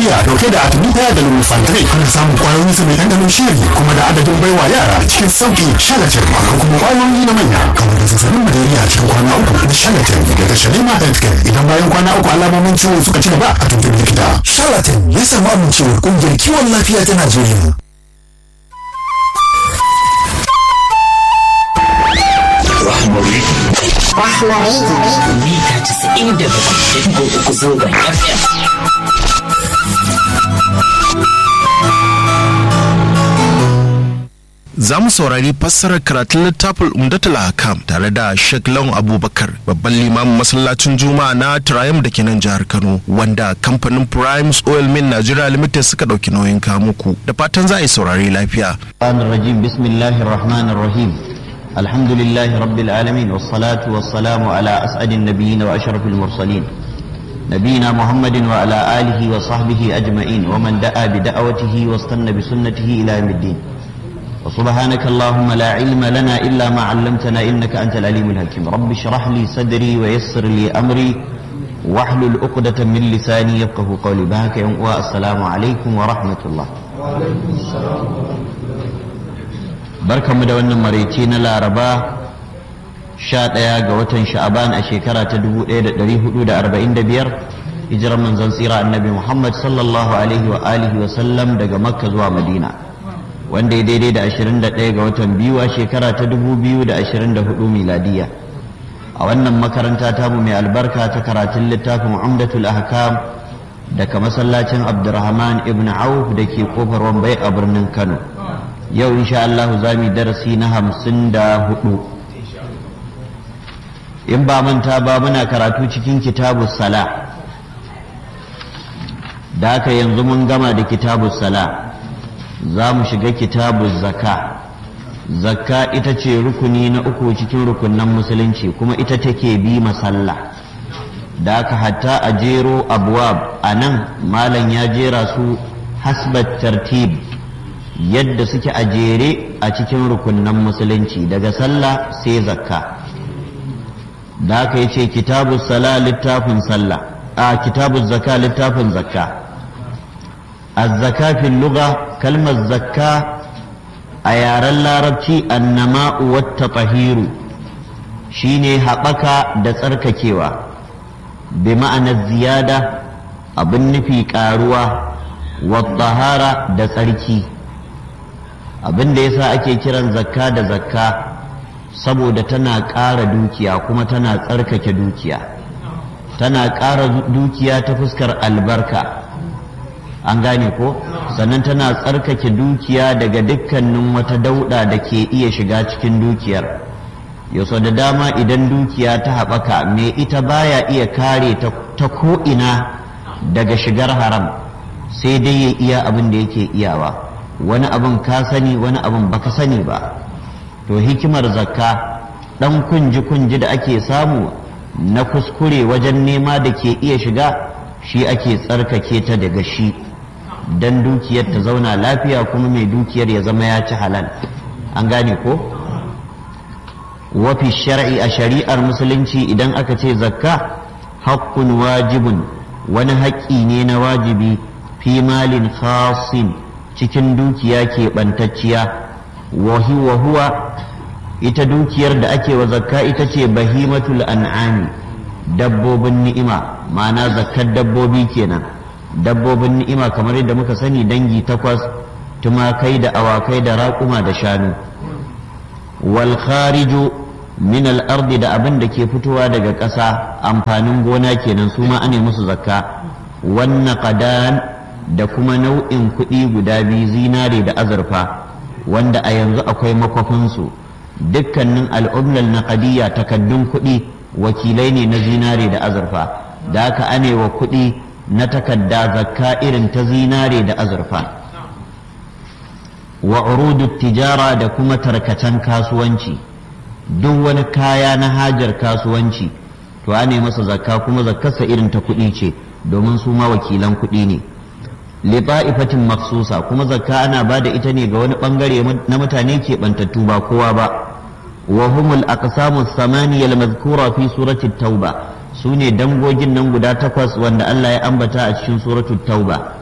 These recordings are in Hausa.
malaria dauke da artemisia da lumefantrine ana samun kwayoyin su mai ɗanɗanon shiri kuma da adadin baiwa yara cikin sauki shalatin akwai kuma kwayoyi na manya kamar da zazzabin malaria cikin kwana uku na shalatin daga shalima healthcare idan bayan kwana uku alamomin ciwon suka ci gaba a tuntuɓi likita Charlatan ya samu amincewar kungiyar kiwon lafiya ta Najeriya. mita 97.3 zangon FM. za mu saurari fassarar karatun littafin umdatul hakam tare da Sheikh Lawan Abubakar babban limamin masallacin Juma'a na Triumph da ke nan jihar Kano wanda kamfanin Primes Oil Mill Nigeria Limited suka dauki nauyin kamuku da fatan za a yi saurari lafiya. الرحمن الرجيم بسم الله الرحمن الرحيم الحمد لله رب العالمين والصلاة والسلام على أسعد النبيين وأشرف المرسلين نبينا محمد وعلى آله وصحبه أجمعين ومن دعا بدعوته واستنى بسنته إلى يوم الدين وسبحانك اللهم لا علم لنا إلا ما علمتنا إنك أنت العليم الحكيم رب اشرح لي صدري ويسر لي أمري واحلل عقدة من لساني يفقه قولي بهك والسلام عليكم ورحمة الله barkanmu da wannan maraice na laraba sha ɗaya ga watan sha'aban a shekara ta 1445 hijirar manzon tsira annabi muhammad sallallahu alaihi wa alihi wa sallam daga makka zuwa madina wanda ya daidai da 21 ga watan biyu a shekara ta 2024 miladiya a wannan makaranta tamu mai albarka ta karatun littafin umdatul ahkam daga masallacin abdurrahman ibn auf da ke kofar wambai a birnin kano yau insha Allah za mu darasi na hamsin da hudu in ba manta ba muna karatu cikin kitabu sala da haka yanzu mun gama da kitabu sala za mu shiga kitabu zaka zakka ita ce rukuni na uku cikin rukunan musulunci kuma ita take bi masalla da haka hatta a jero abuwab a nan malam ya jera su hasbat tartib yadda suke a jere a cikin rukunan musulunci daga sallah sai zakka da aka yi ce kitabu sala littafin sallah a kitabu zakka littafin zakka azzaka fil lugha kalmar zakka a yaren larabci annama'u wata tahiru shine haɓaka da tsarkakewa bi ma'anar ziyada abin nufi ƙaruwa wa da tsarki abin da yasa ake kiran zakka da zakka saboda tana ƙara dukiya kuma tana tsarkake dukiya tana ƙara dukiya ta fuskar albarka an gane ko sannan tana tsarkake dukiya daga dukkanin wata dauɗa da ke iya shiga cikin dukiyar yaso da dama idan dukiya ta haɓaka mai ita baya iya kare ta ko'ina daga shigar haram sai dai ya iya abin da yake iyawa wani abin ka sani wani abin baka sani ba to hikimar zakka dan kunji kunji da ake samu na kuskure wajen nema da ke iya shiga shi ake tsarkake ta daga shi dan dukiyar ta zauna lafiya kuma mai dukiyar ya zama ya ci halal an gane ko wafi shar'i a shari'ar musulunci idan aka ce zakka haqqun wajibun wani haƙƙi ne na wajibi fi malin khasin cikin dukiya keɓantacciya wahi wa huwa ita dukiyar da ake wa zakka ita ce bahimatul an'ami dabbobin ni'ima ma'ana zakkar dabbobi kenan dabbobin ni'ima kamar yadda muka sani dangi takwas tumakai da awakai da raƙuma da shanu wal khariju min al ardi da abin da ke fitowa daga ƙasa amfanin gona kenan su ma ane musu zakka wannan qadan da kuma nau'in kuɗi guda biyu zinare da azurfa wanda a yanzu akwai makwafinsu dukkanin al'umlal na kadiyya takaddun kuɗi wakilai ne na zinare da azurfa da aka ane wa kuɗi na takadda zakka irin ta zinare da azurfa wa urudu tijara da kuma tarkacen kasuwanci duk wani kaya na hajar kasuwanci to ane masa zakka kuma zakkarsa irin ta kuɗi ce domin su ma wakilan kuɗi ne lita'ifatin maksusa kuma zakka ana ba da ita ne ga wani bangare na mutane ke bantattu ba kowa ba wa humul aqsamu thamaniya al-madhkura fi surati tauba sune dangogin nan guda takwas wanda Allah ya ambata a cikin suratul tauba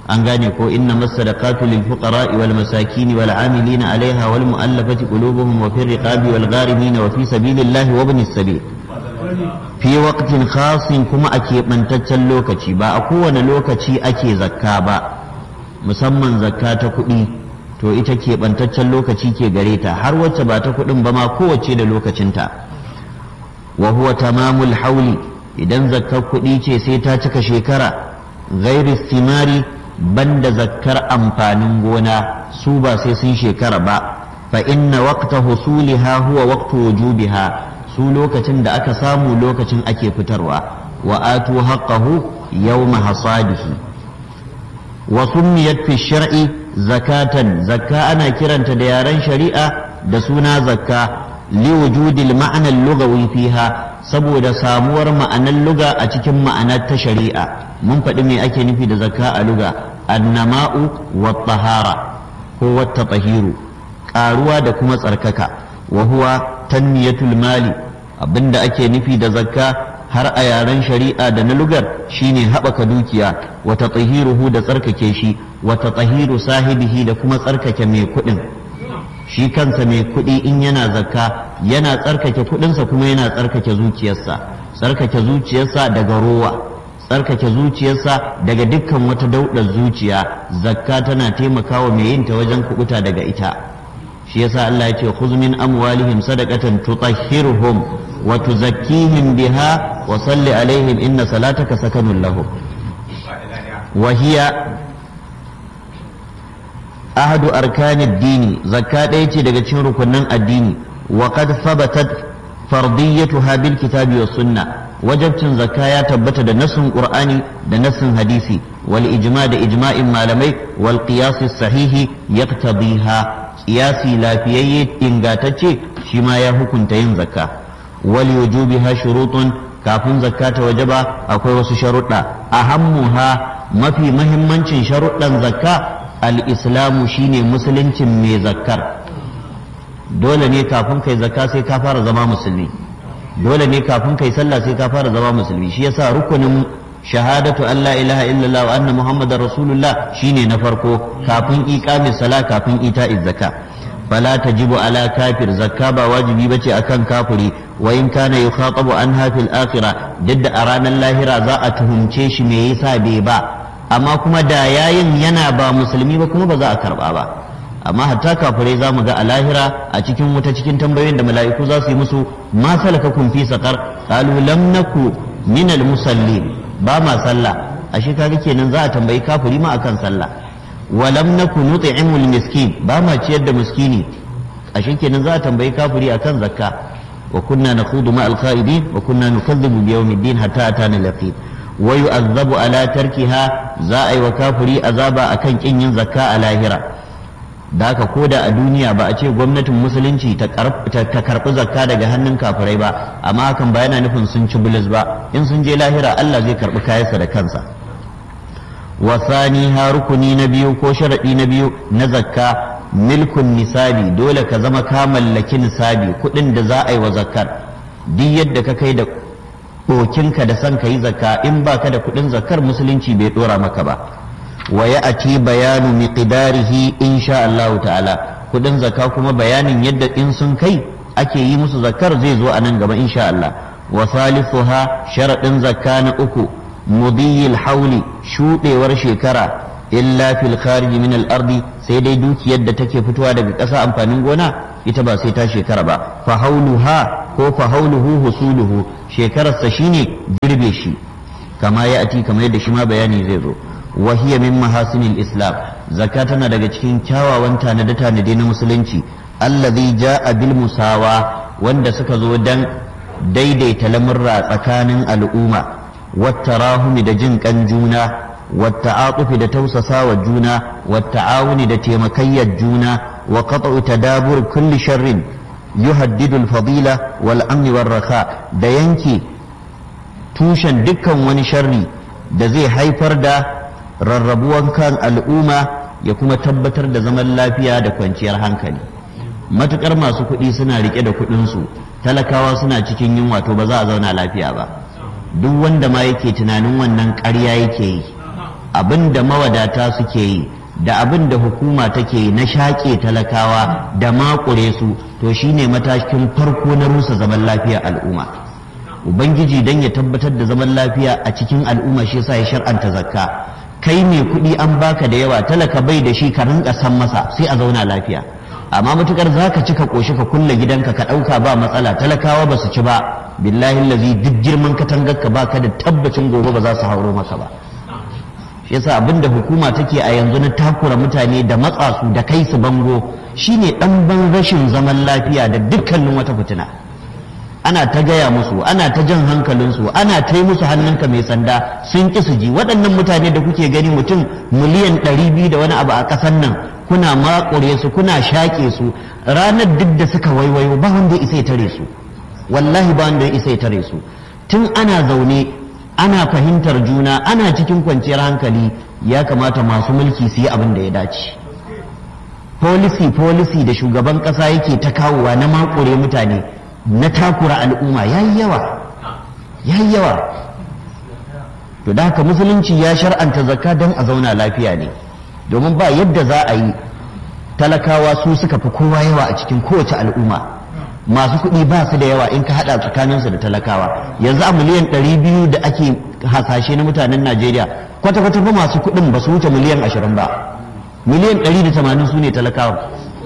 an gane ko inna masadaqatu lil fuqara wal masakin wal amilin alaiha wal mu'allafati qulubuhum wa fi riqabi wal gharimin wa fi sabilillahi wa ibnis sabil fi waqtin khasin kuma a keɓantaccen lokaci ba a kowane lokaci ake zakka ba musamman zakka ta kuɗi to ita keɓantaccen lokaci ke gare ta har wacce ba ta kuɗin ba ma kowace da lokacinta wa huwa tamamul hauli idan zakkar kuɗi ce sai ta cika shekara ghairi simari banda zakkar amfanin gona su ba sai sun shekara ba fa inna waqta husuliha huwa waqtu wujubiha su lokacin da aka samu lokacin ake fitarwa wa atu haqqahu yawma hasadihi wa summiyat fi shar'i zakatan zakka ana kiranta da yaren shari'a da suna zakka li wujudil ma'ana lughawi fiha saboda samuwar ma'anar luga a cikin ma'anar ta shari'a mun faɗi me ake nufi da zakka a luga annama'u wa tahara ko wa tahiru ƙaruwa da kuma tsarkaka wa huwa tanmiyatul mali abinda ake nufi da zakka har a yaren shari'a da na lugar shine haɓaka dukiya wata tsahiruhu da tsarkake shi wata tsahiru sahibihi da kuma tsarkake mai kuɗin shi kansa mai kuɗi in yana zakka yana tsarkake kuɗinsa kuma yana tsarkake zuciyarsa tsarkake zuciyarsa daga rowa tsarkake zuciyarsa daga dukkan wata daudar zuciya zakka tana taimakawa mai yin ta wajen kubuta daga ita shi yasa Allah ya ce khudh min amwalihim sadaqatan tutahhiruhum wa tuzakkihim biha wa salli alaihim inna salataka sakanun lahum wa hiya ahadu arkanid dini zakka ɗaya ce daga cikin rukunin addini wa qad thabatat fardiyatuha bil kitabi was sunna wajabcin zakka ya tabbata da nasin qur'ani da nasin hadisi wal ijma da ijma'in malamai wal qiyas sahihi yaqtadiha qiyasi lafiyayye ingatacce shi ma ya hukunta yin zakka wal wujubiha shurutun kafin zakka ta wajaba akwai wasu sharuɗa ahammuha mafi mahimmancin sharuɗan zakka al-islamu shine musuluncin mai zakkar dole ne kafin kai zakka sai ka fara zama musulmi dole ne kafin kai sallah sai ka fara zama musulmi shi yasa rukunin shahadatu an la ilaha illallah wa anna muhammadar rasulullah shine na farko kafin iqami sala kafin ita'iz zakka fala tajibu ala kafir zakka ba wajibi bace akan kafiri wa in kana yukhatabu anha fil akhirah duk a ranar lahira za a tuhumce shi me yasa bai ba amma kuma da yayin yana ba musulmi ba kuma ba za a karba ba amma hatta kafirai za mu ga a lahira a cikin wuta cikin tambayoyin da mala'iku za su yi musu ma salakakum fi saqar qalu lam naku min al musallin ba ma sallah ashe kaga kenan za a tambayi kafiri ma akan sallah wa lam naku nut'imul miskin ba ma ciyar da miskini ashe kenan za a tambayi kafiri akan zakka wa kunna nakhudu ma al qa'idin wa kunna nukazzibu bi yawmiddin hatta atana al yaqin wa yu'azzabu ala tarkiha za a yi wa kafiri azaba akan kin yin zakka a lahira da haka ko da a duniya ba a ce gwamnatin musulunci ta karɓi zakka daga hannun kafirai ba amma hakan ba yana nufin sun ci bulus ba in sun je lahira Allah zai karɓi kayansa da kansa wasani ha rukuni na biyu ko sharaɗi na biyu na zakka milkun nisabi dole ka zama ka mallaki nisabi kuɗin da za a yi wa zakkar duk yadda ka kai da ɗokinka da son ka yi zakka in ba ka da kuɗin zakkar musulunci bai ɗora maka ba wa ya ati bayanu miqdarihi insha Allah ta'ala kudin zakka kuma bayanin yadda in sun kai ake yi musu zakkar zai zo a nan gaba insha Allah wa salisuha sharadin zakka na uku mudiyil hauli shudewar shekara illa fil kharij min al ardi sai dai dukiyar da take fitowa daga ƙasa amfanin gona ita ba sai ta shekara ba fa hauluha ko fa hauluhu husuluhu shekararsa shine girbe shi kama ya ati kamar yadda shi ma bayani zai zo وهي من محاسن الإسلام زكاة daga cikin kyawawan tanade-tanade na musulunci allazi ja'a bil musawa wanda suka zo dan daidaita lamurra tsakanin al'umma wattarahumi da jin kan juna watta'atufi da tausasawa juna watta'awuni da taimakayyar juna wa qat'u tadabur kulli sharrin yuhaddidu al-fadila wal amni war raka da yanke tushen dukkan wani sharri da zai haifar da rarrabuwan kan al'umma ya kuma tabbatar da zaman lafiya da kwanciyar hankali matukar masu kuɗi suna rike da kuɗinsu talakawa suna cikin yunwa to ba za a zauna lafiya ba duk wanda ma yake tunanin wannan ƙarya yake yi abin da mawadata suke yi da abin da hukuma take yi na shaƙe talakawa da makure su to shine matakin farko na rusa zaman lafiya al'umma ubangiji dan ya tabbatar da zaman lafiya a cikin al'umma shi yasa ya shar'anta zakka kai mai kuɗi an baka da yawa talaka bai da shi ka rinka san masa sai a zauna lafiya amma matukar zaka ci ka koshi ka kulle gidanka ka ɗauka ba matsala talakawa ba su ci ba billahi lazi duk girman katangar ka baka da tabbacin gobe ba za su hauro maka ba shi yasa abinda hukuma take a yanzu na takura mutane da matsa su da kai su bango shine ɗan ban rashin zaman lafiya da dukkanin wata fitina ana ta gaya musu ana ta jan hankalinsu ana ta yi musu hannunka mai sanda sun ƙi su ji waɗannan mutane da kuke gani mutum miliyan ɗari biyu da wani abu a ƙasar nan kuna makure su kuna shaƙe su ranar duk da suka waiwayo ba wanda isa ya tare su wallahi ba wanda isa ya tare su tun ana zaune ana fahimtar juna ana cikin kwanciyar hankali ya kamata masu mulki su yi abin da ya dace policy policy da shugaban ƙasa yake ta kawowa na makure mutane na takura al'umma ya yi yawa ya yi yawa to da haka musulunci ya shar'anta zakka don a zauna lafiya ne domin ba yadda za a yi talakawa su suka fi kowa yawa a cikin kowace al'umma masu kuɗi ba su da yawa in ka haɗa tsakaninsu da talakawa yanzu a miliyan ɗari biyu da ake hasashe na mutanen najeriya kwata-kwata ba masu kuɗin ba su wuce miliyan ashirin ba miliyan ɗari da tamanin su ne talakawa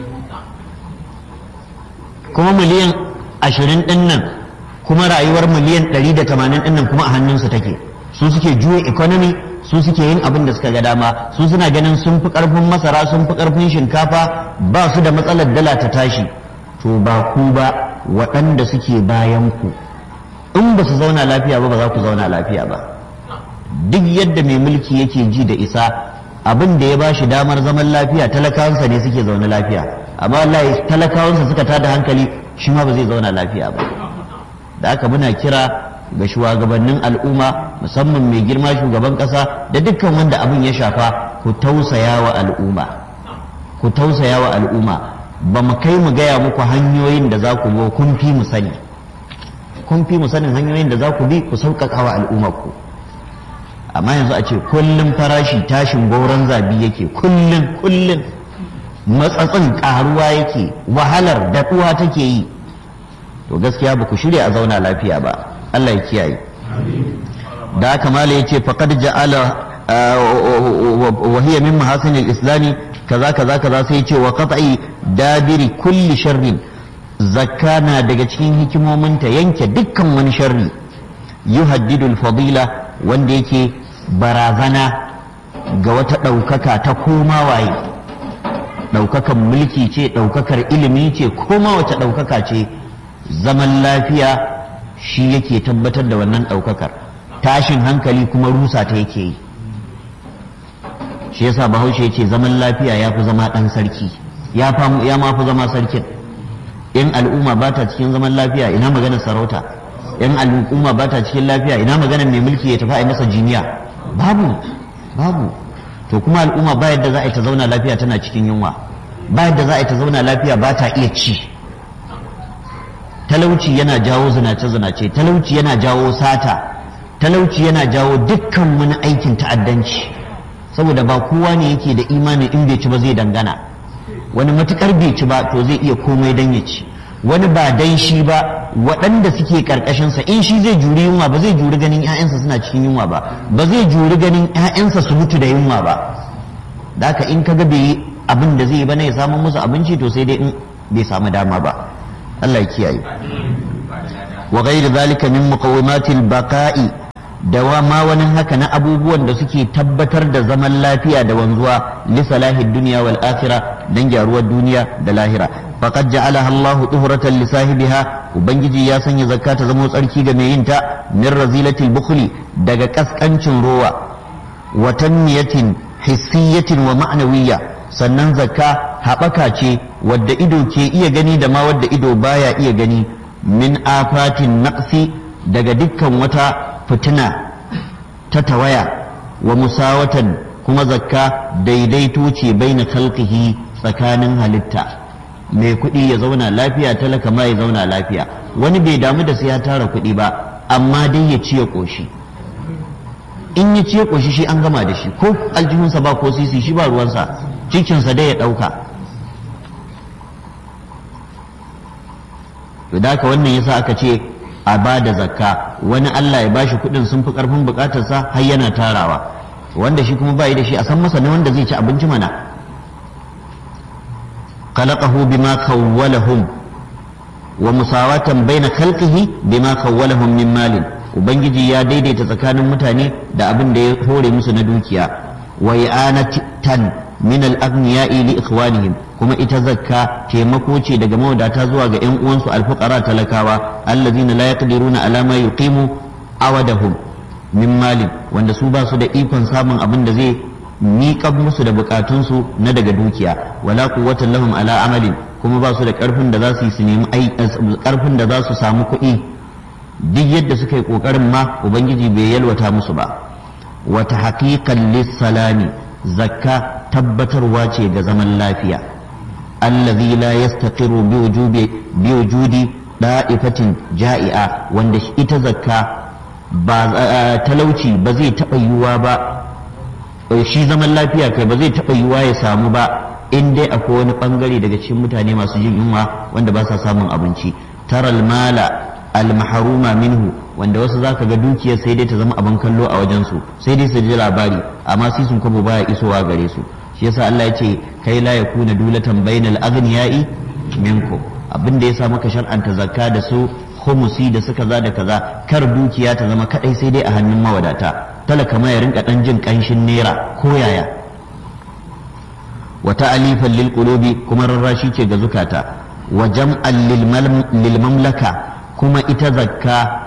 kuma miliyan ashirin ɗin nan kuma rayuwar miliyan ɗari da tamanin ɗin nan kuma a hannunsu take su suke juya economy su suke yin abin da suka ga dama su suna ganin sun fi ƙarfin masara sun fi ƙarfin shinkafa ba su da matsalar dala ta tashi to ba ku ba waɗanda suke bayan ku in ba su zauna lafiya ba ba za ku zauna lafiya ba duk yadda mai mulki yake ji da isa abin da ya ba shi damar zaman lafiya talakawansa ne suke zaune lafiya amma wallahi talakawansa suka tada hankali shi ma ba zai zauna lafiya ba da haka muna kira ga shugabannin al'umma musamman mai girma shugaban ƙasa da dukkan wanda abin ya shafa ku tausaya wa al'umma ku tausaya wa al'umma ba mu kai mu gaya muku hanyoyin da za ku bi kun fi mu sani kun fi mu sanin hanyoyin da za ku bi ku sauƙaƙa wa al'ummar ku amma yanzu a ce kullum farashi tashin gauran zabi yake kullum kullum matsatsin ƙaruwa yake wahalar daɗuwa take yi to gaskiya ba ku shirya a zauna lafiya ba Allah ya kiyaye da haka mala ya ce faƙad ja'ala wa hiya min mahasinil islami kaza kaza kaza sai ce wa qat'i dabiri kulli sharrin zakka na daga cikin hikimominta yanke dukkan wani sharri yuhaddidul fadila wanda yake barazana ga wata ɗaukaka ta koma waye ɗaukakan mulki ce ɗaukakar ilimi ce koma wace ɗaukaka ce zaman lafiya shi yake tabbatar da wannan ɗaukakar tashin hankali kuma rusa ta yake yi shi yasa bahaushe ya ce zaman lafiya ya fi zama ɗan sarki ya ma fi zama sarkin in al'umma ba ta cikin zaman lafiya ina maganar sarauta in al'umma ba ta cikin lafiya ina maganar mai mulki ya tafi a masa jiniya babu babu to kuma al'umma ba yadda za a yi ta zauna lafiya tana cikin yunwa ba yadda za a yi ta zauna lafiya ba ta iya ci talauci yana jawo zinace-zinace talauci yana jawo sata talauci yana jawo dukkan wani aikin ta'addanci saboda ba kowa ne yake da imanin in bai ci ba zai dangana wani matukar bai ci ba to zai iya komai dan ya ci wani ba dan shi ba waɗanda suke ƙarƙashinsa in shi zai juri yunwa ba zai juri ganin 'ya'yansa suna cikin yunwa ba ba zai juri ganin 'ya'yansa su mutu da yunwa ba da haka in kaga bai yi abin da zai yi ba na ya samu musu abinci to sai dai in bai samu dama ba Allah ya kiyaye wa ghairi zalika min muqawimatil baqa'i da wa ma wani haka na abubuwan da suke tabbatar da zaman lafiya da wanzuwa li salahi dunya wal akhirah dan gyaruwar duniya da lahira faqad ja'alaha Allahu tuhratan li sahibiha ubangiji ya sanya zakka ta zama tsarki ga mai yin ta min razilatil bukhli daga kaskancin rowa wa tanmiyatin hissiyatin wa ma'nawiyya sannan zakka haɓaka ce wadda ido ke iya gani da ma wadda ido baya iya gani min afatin naqsi daga dukkan wata fitina ta tawaya wa musawatan kuma zakka daidaito ce baina khalqihi tsakanin halitta mai kuɗi ya zauna lafiya talaka ma ya zauna lafiya wani bai damu da sai ya tara kuɗi ba amma dai ya ci ya ƙoshi in ya ce ƙoshi shi an gama da shi ko aljihunsa ba ko sisi shi ba ruwansa cikinsa dai ya ɗauka to da wannan yasa aka ce a ba da zakka wani Allah ya bashi kuɗin sun fi ƙarfin buƙatarsa har yana tarawa wanda shi kuma bai da shi a san masa ne wanda zai ci abinci mana khalaqahu bima khawwalahum wa musawatan baina khalqihi bima khawwalahum min malin ubangiji ya daidaita tsakanin mutane da abin da ya hore musu na dukiya wa i'anatan min al-aghniya'i li ikhwanihim kuma ita zakka taimako ce daga mawadata zuwa ga ƴan uwansu alfuqara talakawa allazina la yaqdiruna ala ma yuqimu awadahum min malin wanda su ba su da ikon samun abin da zai miƙa musu da bukatunsu na daga dukiya wala quwwatan lahum ala amalin kuma ba su da ƙarfin da za su yi su nemi ƙarfin da za su samu kuɗi duk yadda suka yi ƙoƙarin ma ubangiji bai yalwata musu ba wata haƙiƙan lissalami zakka tabbatarwa ce ga zaman lafiya allazi la yastaqiru bi wujubi bi wujudi da'ifatin ja'i'a wanda ita zakka ba talauci ba zai taɓa yiwuwa ba shi zaman lafiya kai ba zai taɓa yiwuwa ya samu ba in dai akwai wani ɓangare daga cikin mutane masu jin yunwa wanda ba sa samun abinci taral mala almaharuma minhu wanda wasu zaka ga dukiyar sai dai ta zama abin kallo a wajen su sai dai su ji labari amma sai sun kwabo baya isowa gare su shi yasa Allah ya ce kai la yakuna dulatan bainal aghniyai minkum abin da yasa maka shar'anta zakka da su khumusi da suka za da kaza kar dukiya ta zama kadai sai dai a hannun mawadata talaka ma ya rinka dan jin kanshin naira ko yaya wa ta'alifan lil qulubi kuma rarrashi ce ga zukata wa jam'an lil mamlaka kuma ita zakka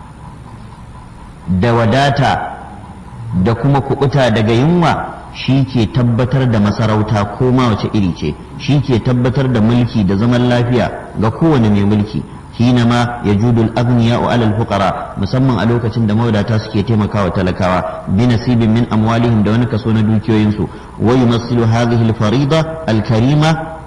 da wadata da kuma kubuta daga yunwa shi ke tabbatar da masarauta ko ma wace iri ce shi ke tabbatar da mulki da zaman lafiya ga kowane mai mulki حينما يجود الأغنياء على الفقراء musamman a lokacin da mawadata suke taimakawa talakawa bi nasibin min amwalihim da wani kaso na dukiyoyinsu wa yumassilu hadhihi al-farida al-karima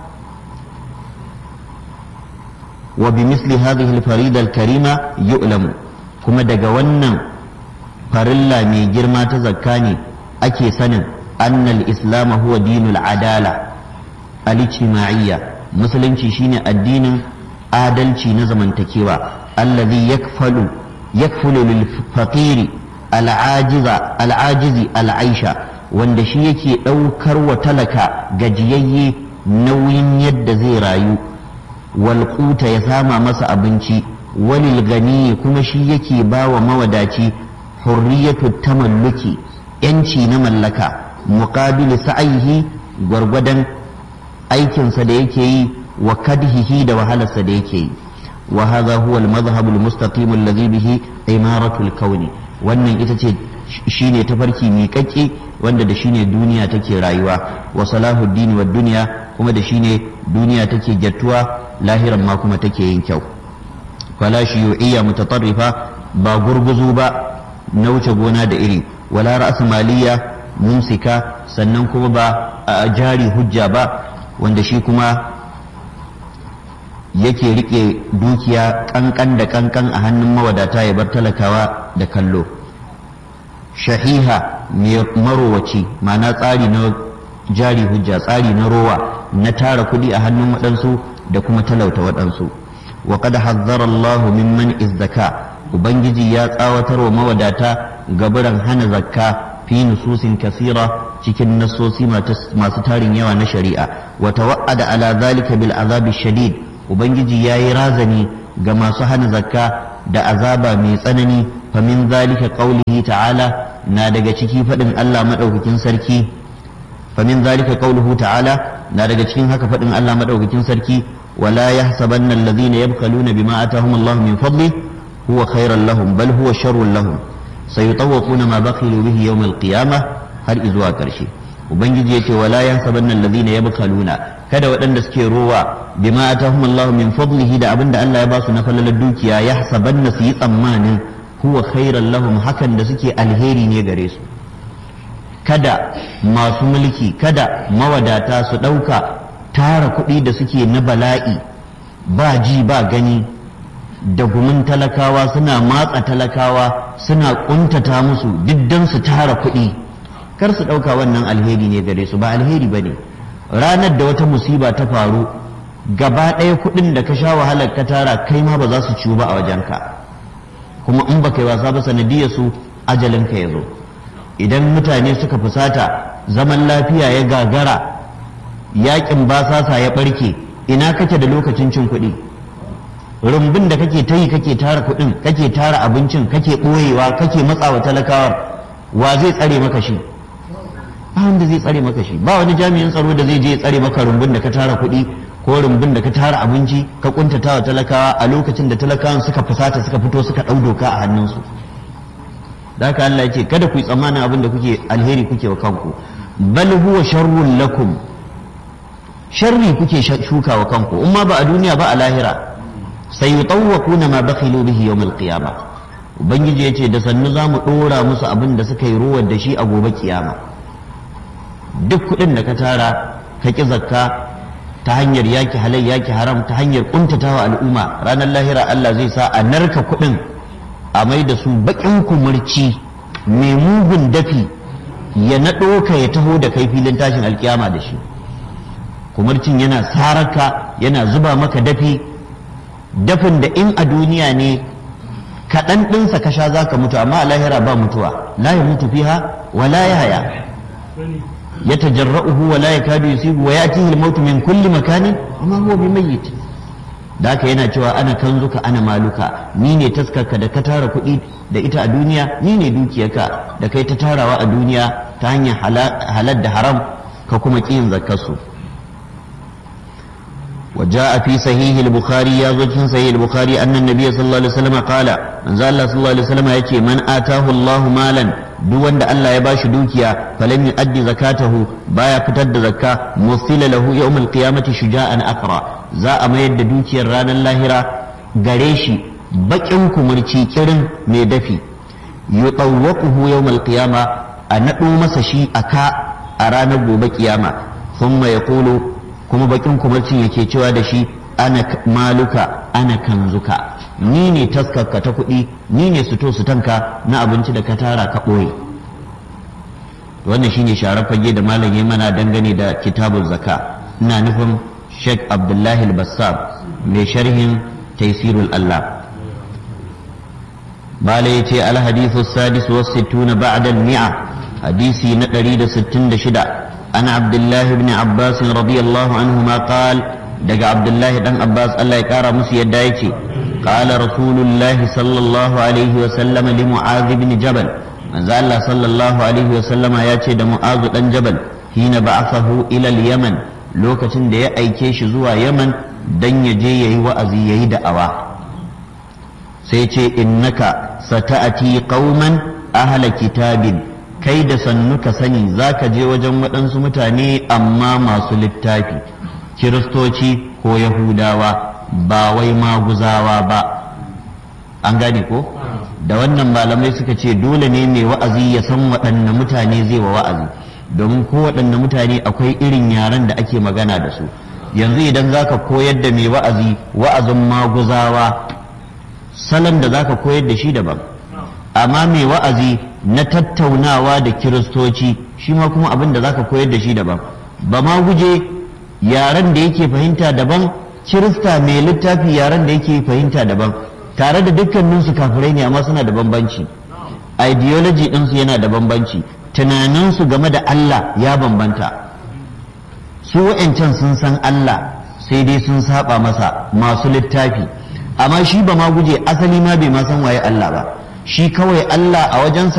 wa bi misli hadhihi al-farida al-karima yu'lamu kuma daga wannan farilla mai girma ta zakka ne ake sanin annal islam huwa dinul adala al-ijtima'iyya musulunci shine addinin adalci na zamantakewa allazi yakfalu yakfulu lil faqiri al'ajiza al'ajizi al'aisha wanda shi yake daukar wa talaka gajiyayye nauyin yadda zai rayu wal quta ya sama masa abinci walil gani kuma shi yake ba wa mawadaci hurriyatu tamalluki yanci na mallaka muqabil sa'ihi gwargwadon aikinsa da yake yi wa kadhihi da wahalarsa da yake yi wa hadha huwa al-madhhab al-mustaqim alladhi bihi imaratu al-kawn wannan ita ce shine tafarki miƙaƙƙe wanda da shine duniya take rayuwa wa salahuddin wa dunya kuma da shine duniya take jattuwa lahiran ma kuma take yin kyau fala shiyu'iyya mutatarrifa ba gurguzu ba na wuce gona da iri wala ra'as maliyya mumsika sannan kuma ba a jari hujja ba wanda shi kuma yake rike dukiya kankan da kankan a hannun mawadata ya bar talakawa da kallo shahiha mai marowaci ma'ana tsari na jari hujja tsari na rowa na tara kudi a hannun waɗansu da kuma talauta waɗansu wa qad hazzara Allah mimman izzaka ubangiji ya tsawatar wa mawadata gaburan hana zakka fi nususin kasira cikin nasosi masu tarin yawa na shari'a wa tawa'ada ala zalika bil azabi shadid ubangiji ya yi razani ga masu hana zakka da azaba mai tsanani famin zalika qaulihi ta'ala na daga ciki faɗin Allah maɗaukakin sarki famin zalika qauluhu ta'ala na daga cikin haka faɗin Allah maɗaukakin sarki wala yahsabanna alladhina yabkhaluna bima atahum Allah min fadli huwa khairan lahum bal huwa sharrun lahum sayutawquna ma bakhilu bihi yawm al-qiyamah har izuwa ƙarshe ubangiji yace wala yahsabanna alladhina yabkhaluna kada waɗanda suke rowa bima atahum Allah min fadlihi da abinda Allah ya ba su na falalar dukiya yahsabanna su yi tsammanin huwa khairan lahum hakan da suke alheri ne gare su kada masu mulki kada mawadata su ɗauka tara kuɗi da suke na bala'i ba ji ba gani da gumin talakawa suna matsa talakawa suna kuntata musu diddan su tara kuɗi kar su ɗauka wannan alheri ne gare su ba alheri ba ne ranar da wata musiba ta faru gaba ɗaya kuɗin da ka sha wahalar ka tara kai ma ba za su ciwu ba a wajenka kuma in ba kai wasa ba sanadiyar su ajalinka ya zo idan mutane suka fusata zaman lafiya ya gagara yakin basasa ya ɓarke ina kake da lokacin cin kuɗi rumbun da kake ta yi kake tara kuɗin kake tara abincin kake ɓoyewa kake matsawa talakawar wa zai tsare maka shi ba wanda zai tsare maka shi ba wani jami'in tsaro da zai je ya tsare maka rumbun da ka tara kuɗi ko rumbun da ka tara abinci ka kuntata wa talakawa a lokacin da talakawan suka fusata suka fito suka ɗau doka a hannunsu da haka Allah ya ce kada ku yi tsammanin abin da kuke alheri kuke wa kanku bal huwa sharrun lakum sharri kuke shuka wa kanku in ma ba a duniya ba a lahira sai yutawwaquna ma bakhilu bihi yawm al-qiyamah ubangiji ya ce da sannu za mu ɗora musu abin da suka yi ruwan da shi a gobe kiyama duk kuɗin da ka tara ka ƙi zakka ta hanyar yaki halal yaki haram ta hanyar ƙuntatawa al'umma ranar lahira Allah zai sa a narka kuɗin a mai da su baƙin kumurci mai mugun dafi ya naɗo ka ya taho da kai filin tashin alkiyama da shi kumurcin yana saraka yana zuba maka dafi dafin da in a duniya ne kaɗan ɗinsa ka sha za ka mutu amma a lahira ba mutuwa la ya mutu fiha wa la ya haya ya tajarra'uhu wa la yakadu yusibu wa yatihi al-maut min kulli makanin amma huwa bimayyit da haka yana cewa ana kanzuka ana maluka ni ne taskarka da ka tara kuɗi da ita a duniya ni ne dukiyarka da kai ta tarawa a duniya ta hanyar halal da haram ka kuma ƙin zakkarsu وجاء في صحيح البخاري يا زوجين صحيح البخاري أن النبي صلى الله عليه وسلم قال من زال الله صلى الله عليه وسلم يأتي من آتاه الله مالا دون دا الله يباش دوكيا فلم يؤدي زكاته بايا فتد زكاة مثل له يوم القيامة شجاعا أقرأ za a mayar da dukiyar ranar lahira gare shi bakin kumurci kirin mai dafi yutawwaquhu yawmal qiyama a naɗo masa shi aka a ranar gobe kiyama thumma yaqulu kuma bakin kumurcin yake cewa da shi ana maluka ana kanzuka ni ne taskarka ta kuɗi ni ne suto sutanka na abinci da ka tara ka ɓoye wannan shine sharar fage da malam ya mana dangane da kitabun zaka ina nufin Sheikh Abdullahi al-Bassam mai sharhin Taisirul Allah bala yace al-hadithu sadis wa sittuna ba'da al-mi'a hadisi na 166 ana Abdullahi ibn Abbas radiyallahu anhuma qala daga Abdullahi dan Abbas Allah ya kara musu yadda yake qala Rasulullahi sallallahu alaihi wa sallam li Mu'adh ibn Jabal manzo Allah sallallahu alaihi wa sallama yace da Mu'adh dan Jabal hina ba'athahu ila al-Yaman lokacin da ya aike shi zuwa yaman don ya je ya yi wa'azi ya yi da'awa sai ce innaka sata'ati qauman ahla kitabin kai da sannu ka sani za ka je wajen waɗansu mutane amma masu littafi kiristoci ko yahudawa ba wai maguzawa ba an gane ko da wannan malamai suka ce dole ne mai wa'azi ya san waɗanne mutane zai wa wa'azi domin kowaɗanne mutane akwai irin yaren da ake magana da su yanzu idan za ka koyar da mai wa'azi wa'azin maguzawa salon da za ka koyar da shi daban amma mai wa'azi na tattaunawa da kiristoci shi ma kuma abin da za ka koyar da shi daban ba ma guje yaren da yake fahimta daban kirista mai littafi yaren da yake fahimta daban tare da dukkaninsu kafirai ne amma suna da bambanci ideology ɗinsu yana da bambanci tunaninsu game da Allah ya bambanta su wa'yancan sun san Allah sai dai sun saba masa masu littafi amma shi ba ma guje asali ma bai ma san waye Allah ba shi kawai Allah a wajensa